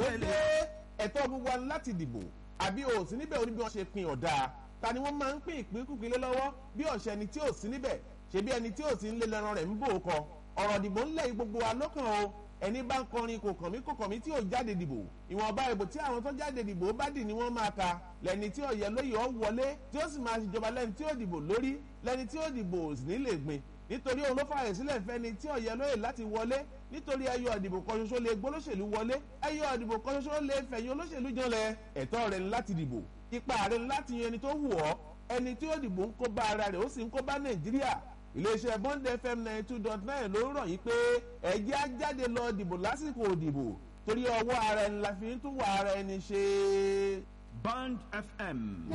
dé ẹ̀tọ́ gbogbo wa láti dìbò àbí o ò sí níbẹ̀ oníbi wọn ṣe pin ọ̀dà ta ni wọ́n máa ń pín ìpínkùpín lé lọ́wọ́ bí ọ̀sẹ̀ ẹni tí ò sí níbẹ̀ ṣebí ẹni tí ò sí ń lé lẹ́ran rẹ̀ ń bò ó kọ ọ̀rọ̀ dìbò ńlẹ̀ gbogbo wa lọ́kàn o ẹni bá ń kọrin kò kàn mí kò kàn mí tí ò jáde dìbò ìwọ̀nba ìbò tí àwọn tó jáde dìbò bá dì ní wọ́n máa ka lẹ́ni tí ọ̀yẹ́ lóye ọ̀ wọlé tí ó sì máa ṣèjọba lẹ́ni tí ó dìbò lórí lẹ́ni tí ó dìbò sì ní lè gbin nítorí òun ló fààyè sílẹ̀ fẹ́ni tí ọ̀yẹ́ lóye láti wọlé nítorí ẹyọ ìdìbò kan ṣoṣo lè gbólóṣèlú wọlé ẹyọ ìdìbò kan ṣoṣo lè fẹ̀yìn olóṣèlú janlẹ̀ ẹ̀tọ́ rẹ̀ ní láti dìbò ipa rẹ̀ ní láti yan ẹni tó wù ọ́ ẹni tí ó dìbò ń kó bá ara rẹ̀ ó sì ń kó bá nàìjíríà iléeṣẹ́ bond fm ninety two dot nine ló ń rọ̀ yí pé ẹ̀jẹ̀ á jáde lọ dìbò lásìkò òdìbò torí ọwọ́ ara ẹni la fi ń tún wà ara ẹni ṣe. Band FM